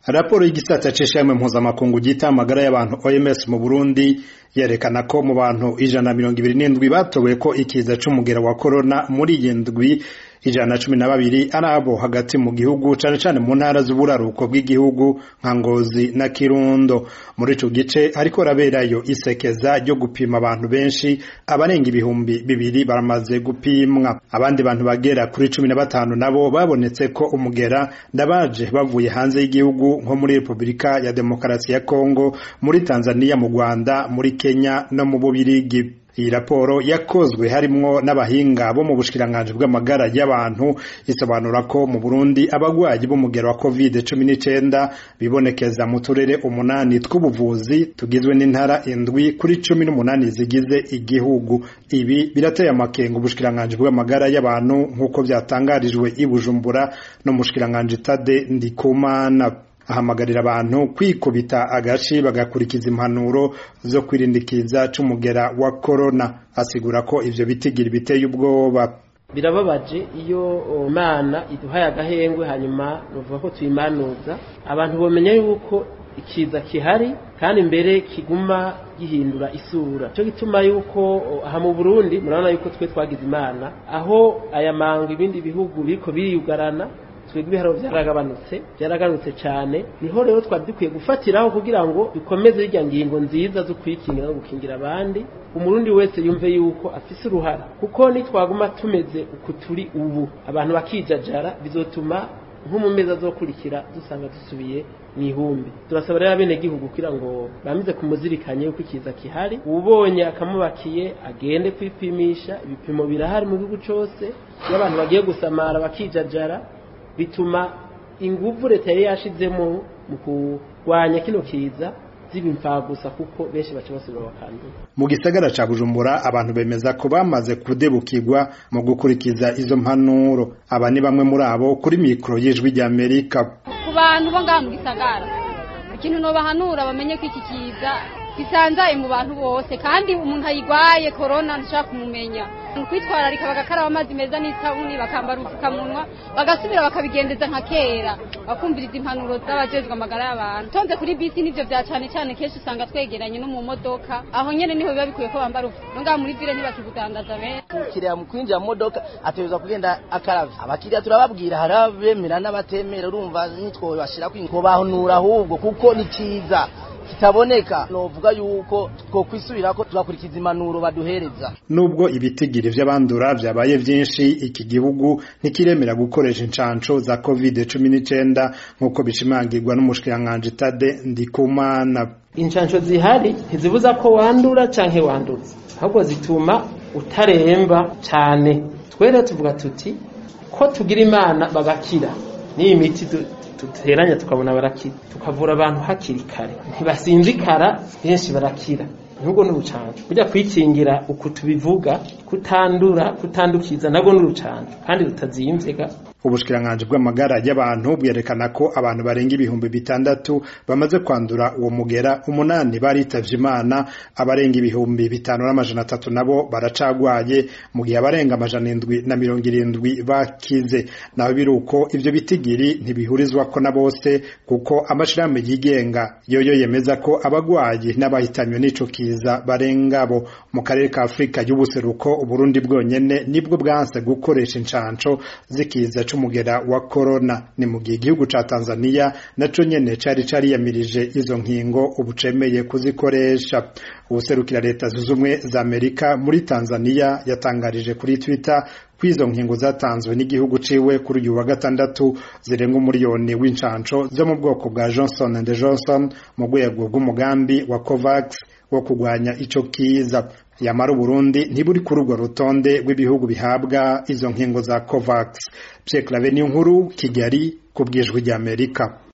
raporo y'igisata c'ishirahamwe mpuzamakungu ryita amagara y'abantu OMS mu Burundi yerekana ko mu bantu ijana na mirongo ibiri n'indwi batowe ko ikiza c'umugera wa corona muri iyi ndwi ijana na cumi na babiri ari abo hagati mu gihugu cane cane mu ntara z'uburaruko bw'igihugu nka Ngozi na Kirundo muri ico gice hariko raberayo isekeza ryo gupima abantu benshi abarenga ibihumbi bibiri baramaze gupimwa abandi bantu bagera kuri cumi na batanu nabo babonetse ko umugera ndabaje bavuye hanze y'igihugu nko muri Repubulika ya Demokarasi ya Kongo muri Tanzania mu Rwanda muri Kenya no mu Bubirigi iyi raporo yakozwe harimwo n'abahinga bo mu bushikiranganji bw'amagara y'abantu isobanura ko mu Burundi abagwayi b'umugero wa covid cumi n'icenda bibonekeza mu turere umunani tw'ubuvuzi tugizwe n'intara indwi kuri cumi n'umunani zigize igihugu ibi birateye amakenga ubushikiranganji bw'amagara y'abantu nk'uko vyatangarijwe i Bujumbura no mu bushikiranganji Tade Ndikumana ahamagarira abantu kwikubita agashi bagakurikiza impanuro zo kwirindikiza c'umugera wa corona asigura ko ivyo bitigira biteye ubwoba birababaje iyo mana iduhaye agahengwe hanyuma nuvuga ko tuyimanuza abantu bomenya yuko ikiza kihari kandi mbere kiguma gihindura isura cyo gituma yuko aha mu Burundi murabona yuko twe twagize imana aho aya mango ibindi bihugu biriko biriyugarana twebwe ibiharo byaragabanutse byaragabanutse cyane niho rero twari dukwiye gufatiraho kugira ngo dukomeze irya ngingo nziza zo kwikingira no gukingira abandi umurundi wese yumve yuko afise uruhara kuko nitwaguma tumeze uku turi ubu abantu bakijajara bizotuma nko mu mezi azokurikira dusanga dusubiye mu ihumbi turasaba rero abenegihugu kugira ngo bamize kumuzirikanye yuko ikiza kihari ubonye akamubakiye agende kwipimisha ibipimo birahari mu gihugu cyose iyo abantu bagiye gusamara bakijajara bituma inguvu leta yari yashizemo mu kurwanya kino kiza ziba gusa kuko benshi baca basubira bakandura mu gisagara ca bujumbura abantu bemeza ko bamaze kudebukirwa mu gukurikiza izo mpanuro aba ni bamwe muri abo kuri mikoro y'ijwi rya amerika ku bantu bo ngaha mu gisagara ikintu nobahanura bamenye ko iki kiza gisanzaye mu bantu bose kandi umuntu ayigwaye korona ntashaka kumumenya kwitwararika bagakaraba amazi meza n'isabuni bakambara ubupfukamunwa bagasubira bakabigendeza nka kera bakumviriza impanuro z'abajejwe amagara y'abantu tonze kuri bisi nivyo vya cane cane kenshi usanga twegeranye no mu modoka aho nyene niho biba bikwiye ko bambara ubu no ngaha muri vile ntibakigudandaza benshi umukiriya mu kwinjira mu modoka ategerezwa kugenda akaravye abakiriya turababwira hari abemera n'abatemera urumva nitwowe bashira kwinkobahanura ahubwo kuko ni ciza kitaboneka novuga yuko twokwisubira ko tugakurikiza impanuro baduhereza nubwo ibitigiri vy'abandura vyabaye vyinshi iki gihugu ntikiremera gukoresha incanco za covid cumi n'icenda nk'uko bishimangirwa n'umushikiranganji Tade Ndikumana incanco zihari ntizibuza ko wandura canke wanduza ahubwo zituma utaremba cane twere tuvuga tuti ko tugira imana bagakira n'iyi miti duteranya tukabona barakira tukavura abantu hakiri kare ntibasinzikara benshi barakira nubwo n'urucanco burya kwikingira uku tubivuga kutandura kutandukiza nabwo n'urucanco kandi rutazimvye ubushikiranganji bw'amagara y'abantu bwerekana ko abantu barenga ibihumbi bitandatu bamaze kwandura uwo mugera umunani baritavye imana abarenga ibihumbi bitanu n'amajana atatu nabo baracagwaye mu gihe abarenga amajana indwi na mirongo irindwi bakize naho biri uko ivyo bitigiri ntibihurizwako na bose kuko amashirahamwe yigenga yoyo yemeza ko abagwayi n'abahitanywe n'ico kiza barengabo mu karere ka afurika y'ubuseruko uburundi bwonyene nibwo bwanse gukoresha incanco zikiza c'umugera wa corona ni mu gihe igihugu ca Tanzania naco nyene cari cariyamirije izo nkingo ubu cemeye kuzikoresha ubuserukira leta zunze ubumwe za Amerika muri Tanzania yatangarije kuri Twitter ko izo nkingo zatanzwe n'igihugu ciwe kuri uyu wa gatandatu zirenga umuriyoni w'incanco zo mu bwoko bwa Johnson and Johnson mu rwego rw'umugambi wa COVAX wo kugwanya ico kiza yamara Burundi ntiburi kuri urwo rutonde rw'ibihugu bihabwa izo nkingo za COVAX Pierre Claver Nkuru Kigali ku bwijwi ry'Amerika